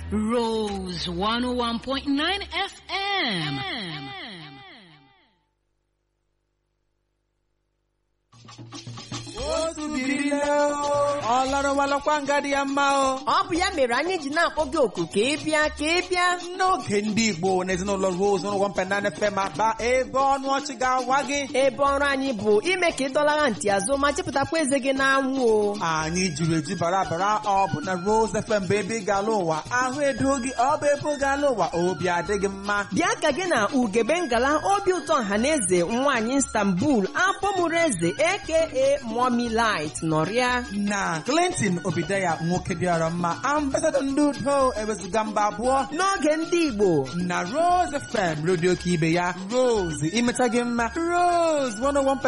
Rose 101.9 FM. otu biri nne o ọ lọrọwalọkwa nga dị ya mma o ọ bụ ya mere anyị ji na-akpọ gị oku ka ị bịa ka ị bịa n'oge ndị igbo na ezinụlọ rose ụrụ wampenane fem aba ebe ọnụ ọchị ga-awa gị ebe ọrụ anyị bụ ime ka ị dọlara ntị azụ ma chepụtakwa eze gị n'anwụ o anyị jiri eju bara bara ọ bụ na rose fm bụ ebe ị ga-ala ụwa ahụ edo gị ọ bụ ebe ị ga-ala ụwa obi adịghị mma bịa ka gị na ugebe ngala obi ụtọ ọhaneze nwaanyị istanbul apọmụrụ eze aka mommy light nọrịa na clinton obideya nwoke dịara mma ambasadọ ndị udo ewezuga mba abụọ n'oge ndị igbo na rose fm redio ka ibe ya rose imeta gị mma rose 101